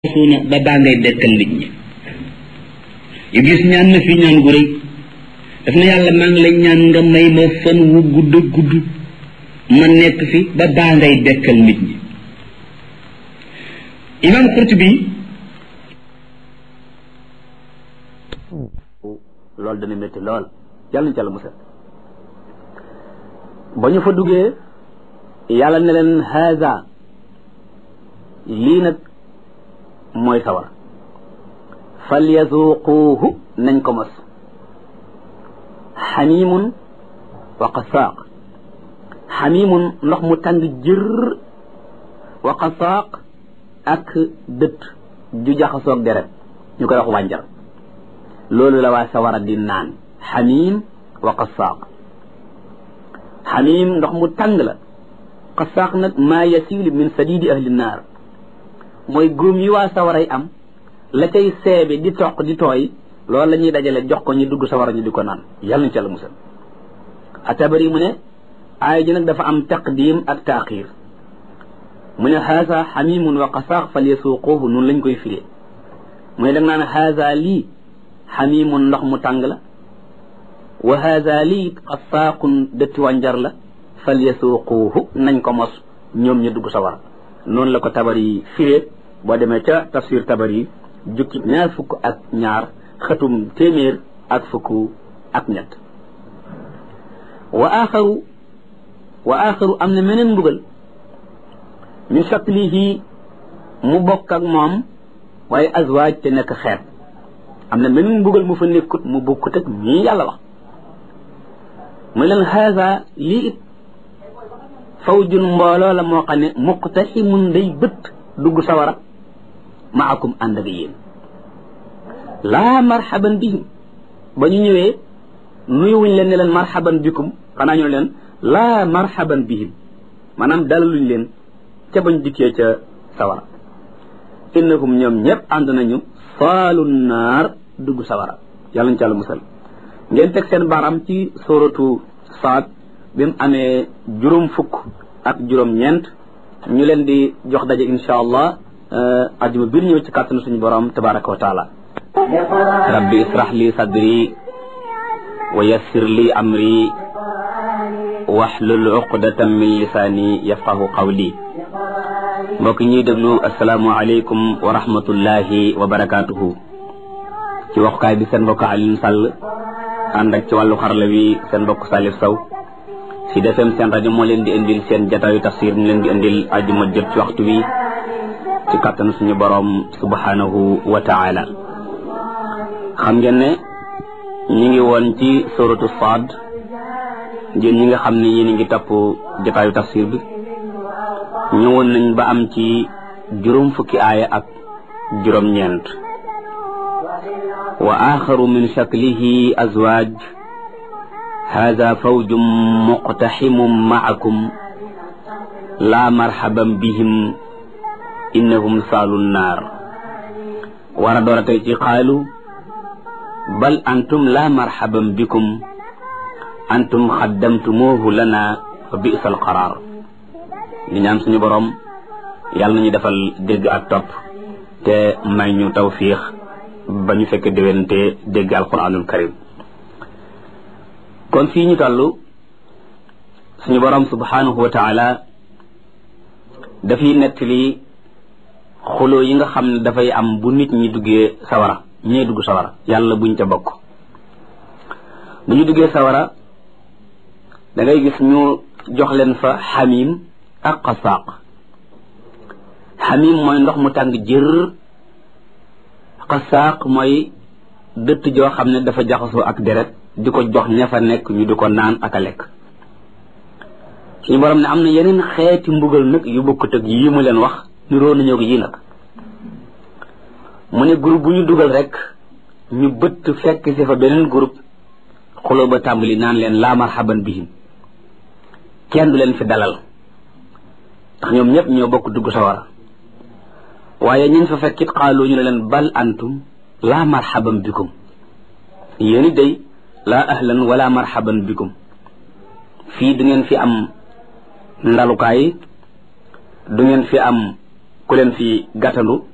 suuna ba baa ngay dekkal nit ñi iblis ñaan na fi ñaan gu rëy daf na yàlla maa ngi lay ñaan nga may ma fan wu gudd gudd ma nekk fi ba baa ngay dekkal nit ñi imam Qurtubi loolu dana métti lool yàlla nañu ci yàlla musal ba ñu fa duggee yàlla ne leen haza lii nag mooy sawar falyazuquuhu nañ ko mos xamimun wa qasaaq xamimun ndox mu tàng jër wa qasaaq ak dët ju jaxasoog deret ñu koy wax wànjar loolu la waa sawara di naan xamim wa qasaaq xamim ndox mu tàng la qasaaq nag maa yasilu min sadidi ahli naar mooy góom yi waa sawaray am la cay seebe di toq di tooy loolu la ñuy dajale jox ko ñu dugg sawara ñu di ko naan yàlla nañu ci yàlla musal atabari mu ne aaya ji nag dafa am taqdim ak taaxir mu ne haasa xamimun wa qasaaq fal yasuuquuhu noonu lañ koy firee mu ne da nga naan haasa lii xamimun ndox mu tàng la wa haasa lii qasaaqun dëtti wànjar la fal yasuuquuhu nañ ko mos ñoom ñu dugg sawara noonu la ko tabari firee boo demee ca tafsir tabari jukki ñaar fukk ak ñaar xëtum téeméer ak fukk ak ñett wa axaru wa axaru am na meneen mbugal min shaklihi mu bokk ak moom waaye azwaaj te nekk xeet am na meneen mbugal mu fa nekkut mu bokkut ak ñii yàlla wax mu leen haza lii it fawjun mbooloo la moo xam ne muqtaximun day bët dugg sawara maakum ànd ak yéen laa marhaban bihim ba ñu ñëwee nuyuwuñ leen ne leen marhaban bikum xanaa ñu leen laa marhaban bihim maanaam dalaluñ leen ca bañ dikkee ca sawara innahum ñoom ñëpp ànd nañu saalu naar dugg sawara yàlla ñu ci àlla musal ngeen teg seen baaraam ci suratu saad bi mu amee juróom fukk ak juróom ñeent ñu leen di jox daje insha allah ajuma biir ñëw ci kàttanu suñu borom tabaraka wa taala rabbi israh li sadri wa yassir li amri wahlul uqdatan min lisaani yafqahu qawli mbokk ñuy déglu asalaamu aleykum wa rahmatullahi wa barakatuhu ci waxukaay bi seen mbokk Alioune Sall ànd ak ci wàllu xarala wi seen mbokk Salif Sow ci defem seen rajo moo leen di indil seen jataayu tafsir mu leen di indil ajuma jot ci waxtu wi ci kàttan suñu boroom subhanahu wa taala xam ngeen ne ñi ngi woon ci suratu Saad ngeen ñi nga xam ne yéen ngi topp jataayu tafsir bi ñëwoon nañ ba am ci juróom fukki aaya ak juróom-ñeent wa axaru min shaklihi azwaaj hada fawjum muqtaximum maakum laa marxaban bihim innahum saalu naar war a door a tey ci xaalu bal antum laa marxaban bikum antum xaddamtumuuhu lana fa bisa alqaraar di ñaan suñu boroom yàlla nañu defal dégg ak topp te may ñu tawfiix ba ñu fekk déwénte dégg alquranul karim kon fii ñu toll suñu boroom subhanahu wa taala dafiy nettali xuloo yi nga xam ne dafay am bu nit ñi duggee sawara ñee dugg sawara yàlla buñ ca bokk bu ñu duggee sawara da ngay gis ñu jox leen fa xamim ak qasaaq xamim mooy ndox mu tàng jër qasaaq mooy dëtt joo xam ne dafa jaxasoo ak deret di ko jox ña fa nekk ñu di ko naan ak a lekk suñu borom ne am na yeneen xeeti mbugal nag yu bokkut ak yii mu leen wax niroo nañoo ko yii nag mu ne groupe bu ñu dugal rek ñu bëtt fekk si fa beneen groupe xuloo ba tàmbali naan leen laa marhaban bihim kenn du leen fi dalal ndax ñoom ñëpp ñoo bokk dugg sawara waaye ñun fa fekkit xaaloo ñu ne leen bal antum laa marhaban bikum yéen it day laa ahlan wala marhaban bikum fii du ngeen fi am ndalukaay du ngeen fi am ku leen fi gàttandu